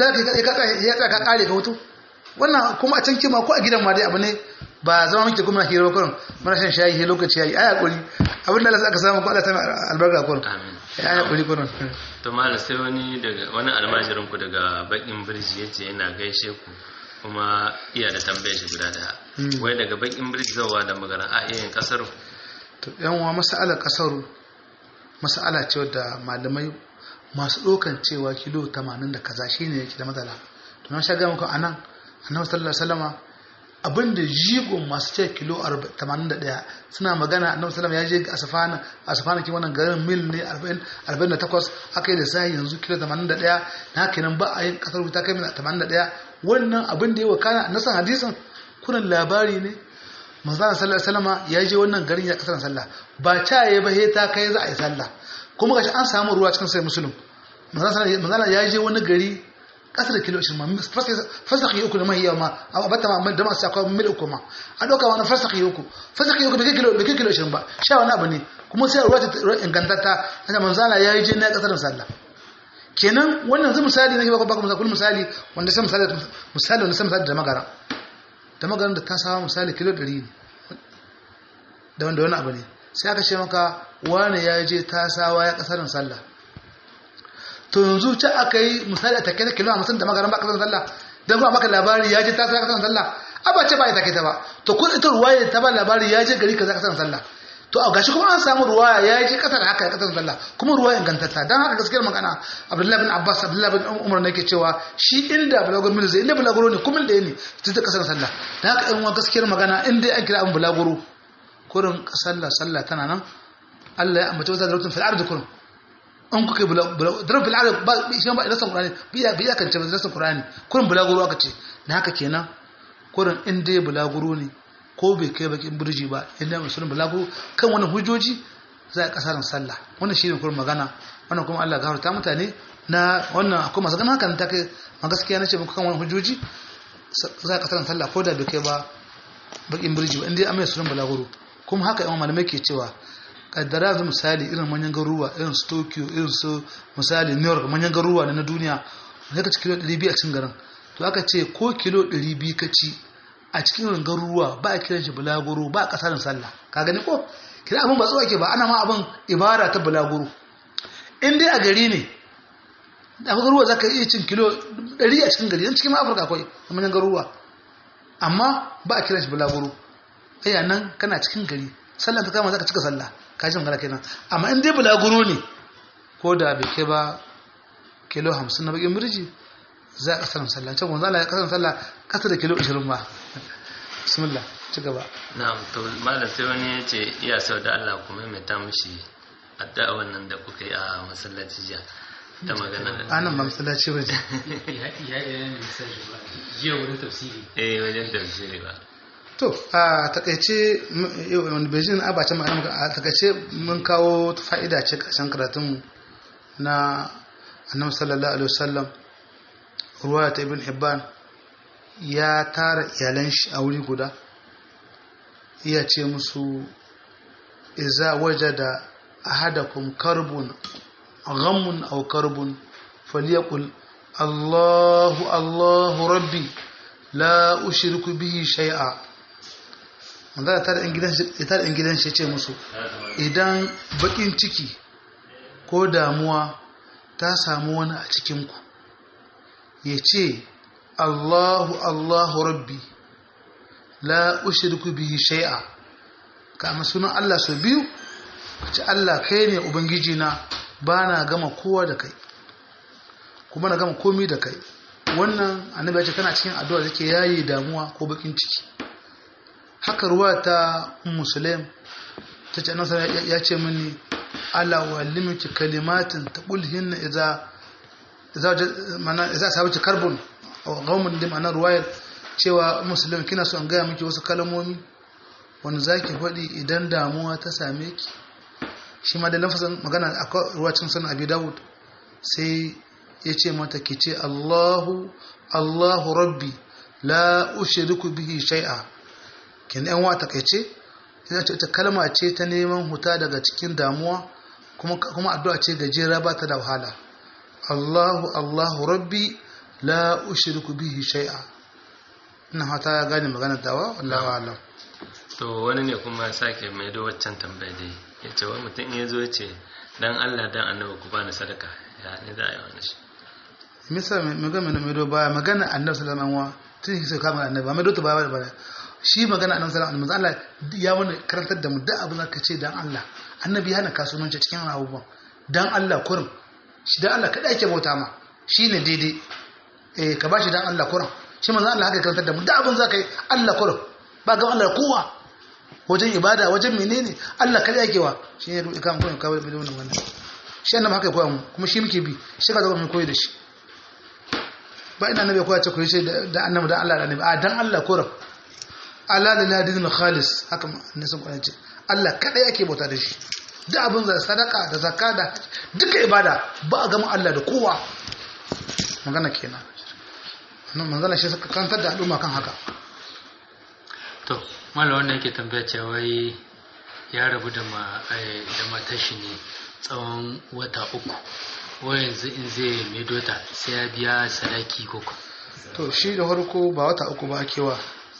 ya ka kare ka hutu wannan kuma a can kima ko a gidan ma dai abu ne ba zama muke kuma hira kurin muna shan shayi he lokaci yayi ai hakuri abin da Allah aka samu ko Allah ta albarka kurin
amin
ai hakuri kurin
to malam sai wani daga wani almajirin ku daga bakin birji yace yana gaishe ku kuma iya da tambayar shi guda daya wai daga bakin birji zawa da magana a iyayen kasar
to yan uwa mas'alar kasaru mas'ala ce wadda malamai masu ɗaukan cewa kilo 80 da kaza shine yake da matsala to na shaga muku anan annabi sallallahu alaihi wasallama abinda jigon masu ce kilo 81 suna magana annabi sallallahu ya je asfana asfana ki wannan garin mil ne 40 48 aka yi da sai yanzu kilo 81 na kenan ba a yin kasar wuta kai mil 81 wannan abin da ya wakana na san hadisin kunan labari ne manzana sallallahu alaihi wasallama ya je wannan garin ya kasar sallah ba ta yayi ba he ta kai za a yi sallah kuma gashi an samu ruwa cikin sai musulun manzana ya je wani gari kasar kilo 20 fasaki uku da mahiya ma a bata ma da masu akwai mil uku ma a ɗauka wani fasaki uku fasaki uku bai kilo bai kilo 20 ba sha wani abu ne kuma sai ruwa ta ingantatta ana manzana ya yi je na kasar sallah kenan wannan zai misali nake baka baka misali misali wanda sai misali misali wanda sai misali da magara da magaran da ta samu misali kilo 100 ne da wanda wani abu ne sai aka ce maka wani ya je tasawa ya kasarin sallah to yanzu ce aka yi misali a take da kilo hamsin da magaran ba kasarin sallah don kuma maka labari ya je tasawa ya kasarin sallah a ba ce ba ya take ta ba to kun ita ruwaya ta ba labari ya je gari kaza kasarin sallah to a gashi kuma an samu ruwaya ya je kasar haka ya kasarin sallah kuma ruwaya ingantatta don haka gaskiyar magana abdullahi bin abbas abdullahi bin umar ne ke cewa shi inda bulaguro mil zai inda bulaguro ne kuma da ne ta kasarin sallah don haka yan uwa gaskiyar magana inda an kira abin bulaguro kurin sallah sallah tana nan Allah ya ambaci wata darutun fil ardi kurin an kuka darutun fil ardi ba shi ba rasan qur'ani biya biya kan ce rasan qur'ani kurin bulaguro aka ce na haka kenan kurin in dai bulaguro ne ko bai kai bakin burji ba inda musulun bulaguro kan wani hujjoji za a kasarin sallah wannan shi ne kurin magana wannan kuma Allah gafarta mutane na wannan akwai masu ganin hakan ta kai ma gaskiya na ce muku kan wani hujjoji za a kasarin sallah ko da bai kai ba bakin burji ba in dai an mai sunan bulaguro kuma haka yawan malamai ke cewa kaddara yanzu misali irin manyan garuruwa irin su tokyo irin su misali new york manyan garuruwa na duniya wanda ka ci kilo 200 a cikin garin to aka ce ko kilo 200 ka ci a cikin garuruwa ba a kiran shi bulaguro ba a kasarin sallah ka gani ko kira abin ba tsawo ke ba ana ma abin ibara ta bulaguro in dai a gari ne da garuruwa za ka iya cin kilo 100 a cikin gari yan cikin ma afirka akwai manyan garuruwa amma ba a kiran shi bulaguro aya nan kana cikin gari sallan ta kama zaka cika sallah ka ji magana kenan amma in dai bulaguro ne ko da bai kai ba kilo 50 na bakin birji za ka sanin sallah can wanzu Allah ya kasance sallah kasa da kilo 20 ba bismillah ci gaba
na'am to malam sai wani ya ce iya sau da Allah kuma mai ta mishi addu'a wannan da kuka yi a masallaci jiya ta magana
anan ba masallaci ba ne
ya ya ya misali ba jiya wurin tafsiri
eh wajen tafsiri ba
to a takaice wani bejin abacin ma'ana muka a takaice mun kawo fa'ida ce ƙarshen karatunmu na annabi sallallahu alaihi wasallam ruwaya ta ibn hibban ya tara iyalan shi a wuri guda iya ce musu iza wajada ahadakum karbun ghammun aw karbun falyaqul Allahu Allahu rabbi la ushriku bihi shay'a manzara ta da ‘yan gidan shi ce musu idan bakin ciki ko damuwa ta samu wani a cikinku ya ce allahu allahu rabbi la ushirku bihi shai'a kama sunan allah sau biyu ce allah kai ne ubangiji na ba na gama kowa da kai kuma na gama komi da kai wannan annabi ya ce kana cikin addu'a da ke yayi damuwa ko bakin ciki haka ruwa ta musulun ta ce annabi sallallahu ya ce mini ala walimiki kalimatin taqulhin idza idza mana idza sabaci karbon aw qaumun dim ana ruwayar cewa musulun kina so an gaya miki wasu kalmomi wanda zaki faɗi idan damuwa ta same ki shi ma da lafazin magana akwai ruwacin sunan abi dawud sai ya ce mata ki ce allahu allahu rabbi la ushriku bihi shay'a kin yan wata kaice ita ce ta kalma ce ta neman huta daga cikin damuwa kuma kuma addu'a ce gajera ba ta da wahala Allahu Allahu Rabbi la ushriku bihi shay'a ina hata ya gane magana dawa wallahu a'lam
to wani ne kuma ya sake mai da waccan tambaya dai ya ce wani mutum in ya zo ya ce dan Allah dan annabi ku bani sadaka ya ne za a yi wani shi
misa mai ga mai mai do baya magana annabi sallallahu alaihi wasallam tun sai kama annabi ba mai do ta baya ba shi magana annabi sallallahu alaihi wasallam Allah ya wani karantar da mu da abin da kace dan Allah annabi ya hana kasuwanci cikin abubuwan dan Allah kurin shi dan Allah kada yake bauta ma shine daidai eh ka bashi dan Allah kurin shi manzo Allah haka karantar da mu da abin zaka yi Allah kurin ba ga Allah kowa wajen ibada wajen menene Allah kada yake wa shi ne kan koyon kawai da wannan wannan shi annabi haka koya mu kuma shi muke bi shi ka zama mu koyi da shi ba ina annabi koya ce koyi sai da annabi dan Allah da annabi a dan Allah kurin Allah da ladin khalis haka ne sun kwanace Allah kada yake bauta da shi duk abin da sadaka da zakka da duka ibada ba a gama Allah da kowa magana kenan nan magana shi suka kantar da al'umma kan haka
to mallam wannan yake tambaya cewa wai ya rabu da ma da matar shi ne tsawon wata uku wai yanzu in zai maido ta sai ya biya sadaki koko
to shi da farko ba wata uku ba kewa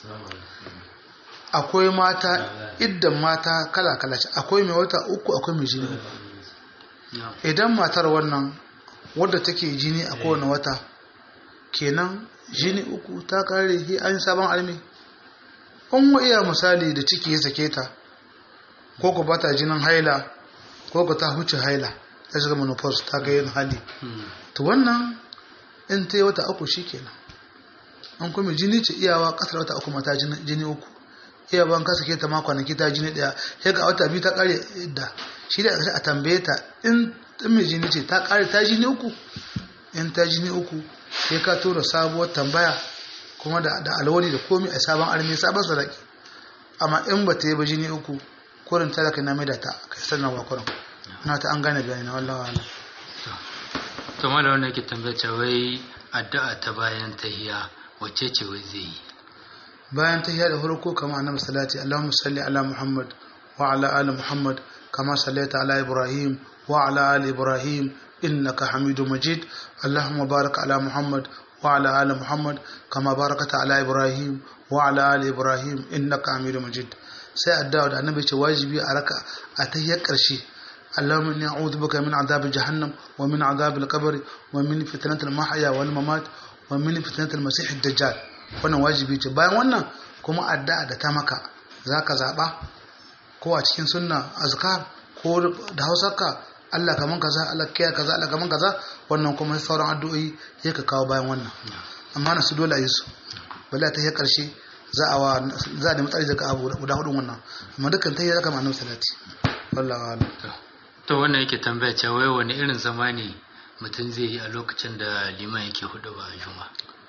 akwai mata idan mata kala-kala ce akwai mai wata uku akwai mai jini uku idan matar wannan wadda take jini a kowane wata kenan jini uku ta kare shi an sabon almi an iya misali da ciki ya sake ta ko ku bata jinin haila ko ku ta huce haila ta shiga menopause ta ga yin hali to wannan in ta yi wata uku shi kenan an kuma jini ce iyawa kasar wata uku mata jini uku iya ban kasa ke ta ma kwanaki ta jini daya sai ga wata biyu ta kare da shi da a tambaye ta in mai jini ce ta kare ta jini uku in ta jini uku sai ka tura sabuwar tambaya kuma da da alwali da komai a sabon armi sabon sadaki amma in ba ta yi ba jini uku kurin talaka na mai da ta kai sanarwa kurin na ta an gane bayani na wallawa wala
to mala wannan yake tambaya cewa wai addu'a ta bayan tahiya wacce ce wai zai yi
bayan ta da farko kama annabi salati Allahumma salli ala Muhammad wa ala ali Muhammad kama sallaita ala Ibrahim wa ala ali Ibrahim innaka Hamidum Majid Allahumma barik ala Muhammad wa ala ali Muhammad kama barakata ala Ibrahim wa ala ali Ibrahim innaka Hamidum Majid sai addu'a da annabi ce wajibi a raka a tahiyyar karshe اللهم إني أعوذ بك من عذاب جهنم ومن عذاب القبر ومن فتنة المحيا والممات ومن فتنة المسيح الدجال wannan wajibi ce bayan wannan kuma addu'a da ta maka za ka zaɓa ko a cikin sunna azkar ko da hausarka Allah kaman kaza Allah kiya kaza Allah kaman kaza wannan kuma sauran addu'o'i sai ka kawo bayan wannan amma na su dole a yi su bala ta yi karshe za a wa za a nemi tsari daga abu guda hudun wannan amma dukkan ta yi zaka ma'anar salati wallahi wa'ala
to wannan yake tambaya cewa wai wani irin zama ne mutum zai yi a lokacin da liman yake hudu ba a juma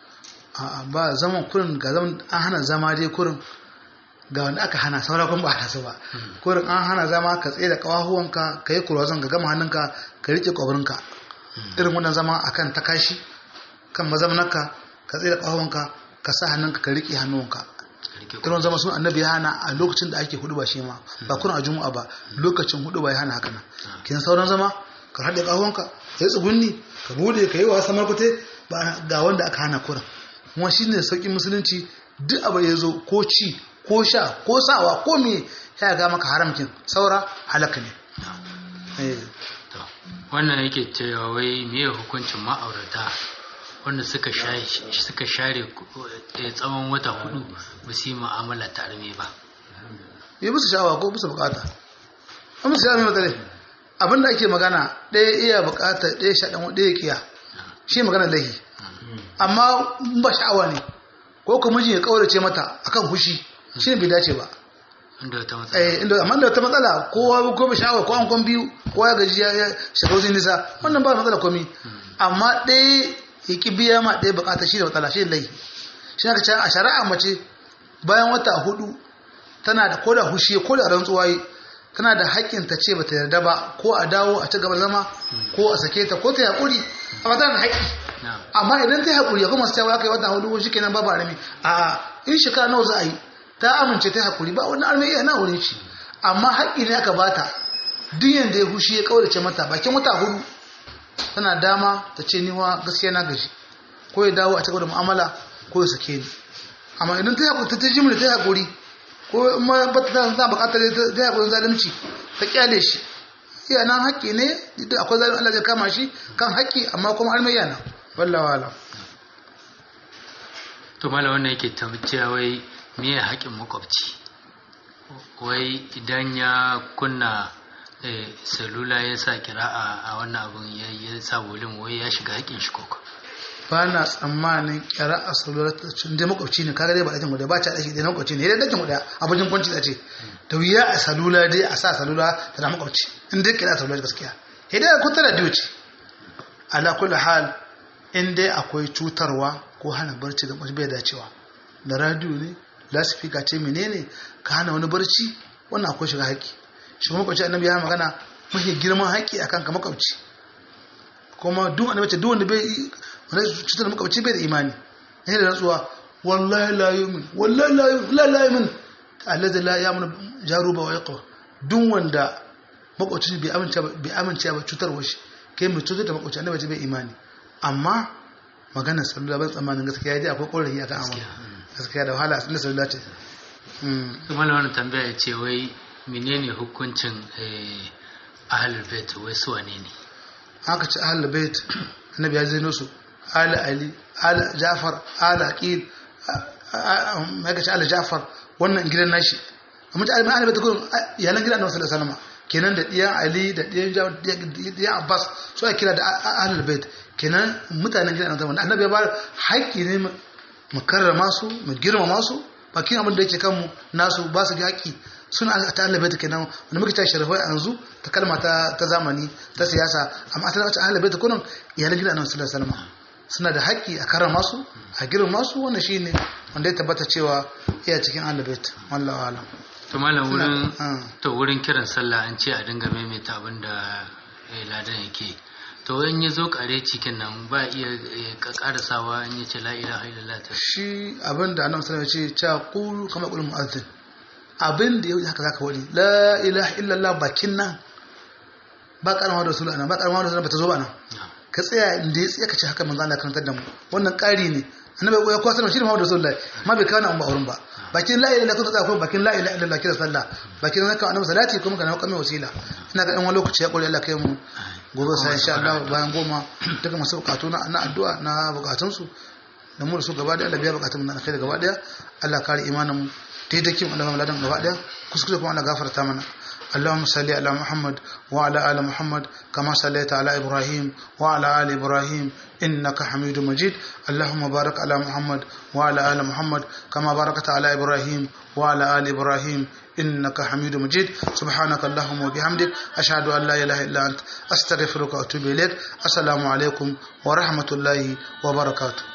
a'a ba zaman kurin ga zaman an hana zama dai kurin ga wanda aka hana saura kuma ba a tasu ba kurin an hana zama ka tsaye da kawahuwanka ka yi kurwazon ka gama hannunka ka rike kwabarinka irin wannan zama akan takashi kan mazamnaka ka tsaye da kawahuwanka ka sa hannunka ka rike hannuwanka irin zama sun annabi ya hana a lokacin da ake hudu ba shi ma ba kuna a juma'a ba lokacin hudu ba ya hana haka nan kin sauran zama ka haɗe kawahuwanka ka yi tsugunni ka bude ka yi wasa markute ba ga wanda aka hana kurin kuma shi ne sauƙin musulunci duk abu ya zo ko ci ko sha ko sawa ko me ya ga maka haramkin saura halaka ne Eh,
To, wannan yake cewa wai meye hukuncin ma'aurata wanda suka share suka share eh, tsawon wata hudu ba su yi mu'amala ta arme ba
yi musu sha'awa ko musu bukata an musu sha'awa mai matsale abinda ake magana ɗaya iya bukata ɗaya sha ɗan ɗaya kiya shi magana lahi amma in ba sha'awa ne ko kuma mijin ya kaurace mata akan fushi shi ne bai dace ba
inda wata matsala
eh inda amma da wata matsala kowa ko ba sha'awa ko an kon biyu kowa ya gaji ya ya shiga wajen nisa wannan ba matsala komi amma ɗaya ya ki biya ma ɗaya bukata shi da matsala shi da laifi shi aka ce a shari'a mace bayan wata hudu tana da koda hushi ko da rantsuwa yi tana da haƙƙin ta ce bata yarda ba ko a dawo a ci gaba zama ko a sake ta ko ta yaƙuri amma tana da haƙƙi
na
amma idan ta yi haƙuri ya kuma su cewa kai wata hudu shi kenan babu arami a in shekara nawa za a yi ta amince ta yi haƙuri ba wani arami iya na wurin shi amma haƙƙi ne aka bata duk yanda ya hushi ya kaurace mata bakin wata hudu tana dama ta ce ni wa gaskiya na gaji ko ya dawo a cikin da mu'amala ko ya sake ni amma idan ta yi haƙuri ta ta jimla ta yi haƙuri ko in ma ba ta ta buƙatar ta yi haƙurin zalunci ta kyale shi iya nan haƙƙi ne duk akwai zalunci Allah zai kama shi kan haƙƙi amma kuma armi yana wallahi wala
to mala wannan yake tabbaciya wai me ya haƙin makwabci wai idan ya kunna eh, salula ya sa kira'a a wannan abun ya ya sa volum wai ya shiga haƙin shi koko
ba na tsammanin kyara a salula ta cin dai makwabci ne kaga dai ba ɗakin guda ba ta ɗaki dai na makwabci ne dai ɗakin guda abin kwanci da ce da wuya a salula dai a sa salula ta da makwabci in dai kira salula gaskiya sai dai ko tana diyo ce ala kulli hal in dai akwai cutarwa ko hana barci ga bai dacewa da radio ne lasifika ce menene ka hana wani barci wannan akwai shiga haƙƙi shi kuma makwabci annabi ya magana mafi girman haƙƙi akan ka makwabci kuma duk annabi ce duk wanda bai wanda cutar da makwabci bai da imani ne da rantsuwa wallahi la yu'min wallahi la yu'min la la yu'min alladhi la ya'munu jaruba wa yaqwa duk wanda makwabci bai amince ba bai amince ba cutarwa shi kai mai cutar da makwabci annabi ce bai imani amma maganar salula ban tsammanin gaskiya dai akwai ƙorafi akan amma gaskiya da wahala inda salula ce Mm.
to mala wannan tambaya ya ce wai menene hukuncin eh, ahlul bait wai su wane ne
haka ce ahlul bait annabi ya zaino su ala ali ala jafar ala aqil haka ce ala jafar wannan gidan nashi amma ta ahlul bait gurin yalan gidan annabi sallallahu alaihi wasallam kenan da diyan ali da diyan jafar diyan abbas su ake kira da ahlul bait kenan mutanen gidan annabi annabi ya ba haƙƙi ne mu karrama su mu girmama su bakin abin da yake kanmu nasu ba su ga haƙƙi suna ta ahlul bait kenan wanda muke ta sharafai a yanzu ta kalma ta ta zamani ta siyasa amma ta wace ahlul bait kullum iyalan gidan annabi sallallahu alaihi wasallam suna da haƙƙi a karrama su a girmama su wannan shine wanda ya tabbata cewa iya cikin ahlul bait wallahi alam
to malam wurin
Ah.
to wurin kiran sallah an ce a dinga maimaita abin da eh, ladan yake to in ya zo kare cikin nan ba iya eh, ka karasawa in ya ce la ilaha illallah ta
shi abin da annabi sallallahu alaihi wasallam ya ce cha qulu kama qul mu'adhdhin abin da yau haka zaka wani la ilaha illallah bakin nan ba karama da rasul ana ba karama da rasul ba ta zo ba nan ka tsaya inda ya tsaya ka ce haka manzo Allah karantar da mu wannan ƙari ne annabi ya kwasa shi ne Muhammadu Rasulullahi ma bai kawo nan ba wurin ba bakin la ilaha illallah tsaya kuma bakin la ilaha illallah kira sallah bakin zaka annabi salati kuma kana kamar wasila ina ga dan wani lokaci ya kore Allah kai mu gobe sai insha Allah bayan goma duka masu bukatu na na addu'a na bukatun su da mu da su gaba da Allah biya bukatun mu na kai gaba daya Allah kare imanin mu daidakin Allah mu ladan gaba daya kuskure kuma Allah gafarta mana اللهم صل على محمد وعلى آل محمد كما صليت على إبراهيم وعلى آل إبراهيم إنك حميد مجيد اللهم بارك على محمد وعلى آل محمد كما باركت على إبراهيم وعلى آل إبراهيم إنك حميد مجيد سبحانك اللهم وبحمدك أشهد أن لا إله إلا أنت أستغفرك وأتوب إليك السلام عليكم ورحمة الله وبركاته